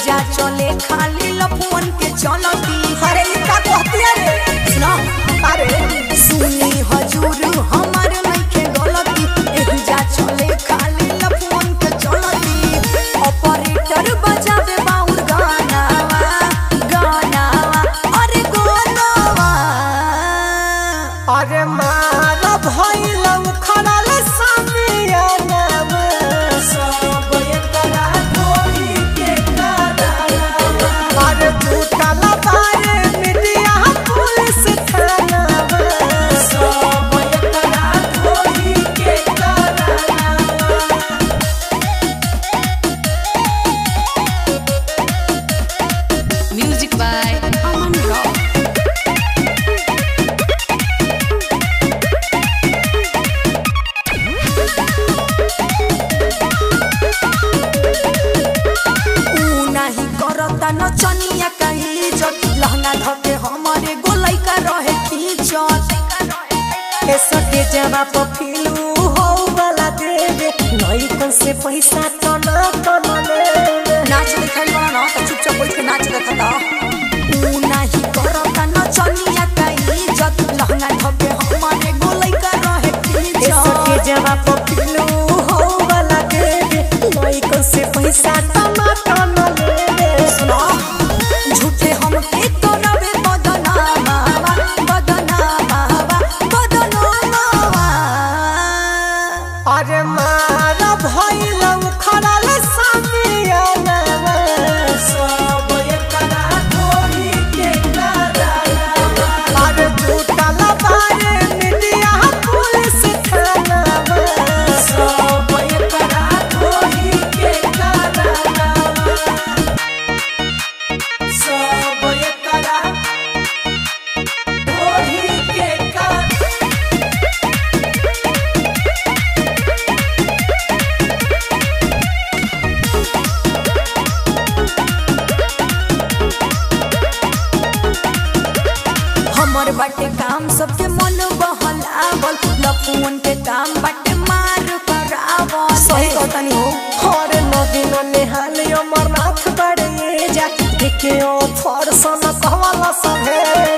जा चले खाली लफुअन के चलती अरे ई का कहतिया रे सुना अरे सुनी हजूर हमर नइखे गलती एही जा चले खाली लफुअन के चलती ऑपरेटर बजावे बाउर गानावा गानावा अरे गानावा अरे मारा भइलम खड़ल सामियानम सब एकरा ढोली के करावा अरे टूटल बारे मीडिया पुलिस थानावा सब एकरा ढोली के करावा Music by Aman Rao. ऊ नाही करता नचनिया कहीं जट लहंगा धके हमारे गोलाई का रहे खींचत ए सके जवा पफिलू हो वाला देवे नई कन से पैसा तना तना लेवे नाच दिखाई बड़ा ना तो चुपचाप बैठ के नाच देखता ऊ नाही करता नचनिया कहीं जट लहंगा धके हमारे गोलाई का रहे ए सके खींचत जवा पफिलू हो वाला देवे नई कन से पैसा तना तना लेवे सुनो झूठे हम के करबे बदनामा बदनामा बदनामा अरे मारा भइलम खड़ल सामियानवा सब एकरा ढोली के करावा अरे टूटल बारे मीडिया पुलिस थानावा सब एकरा ढोली के करावा सब एकरा ढोली के करावा हमर बाटे काम सबके मन बहलावल लफुन के काम बाटे मार करावल सही कहतनी हो और नदीन नेहाल अमरनाथ बड़े जा देखे ओ फरसन कहवाला सभे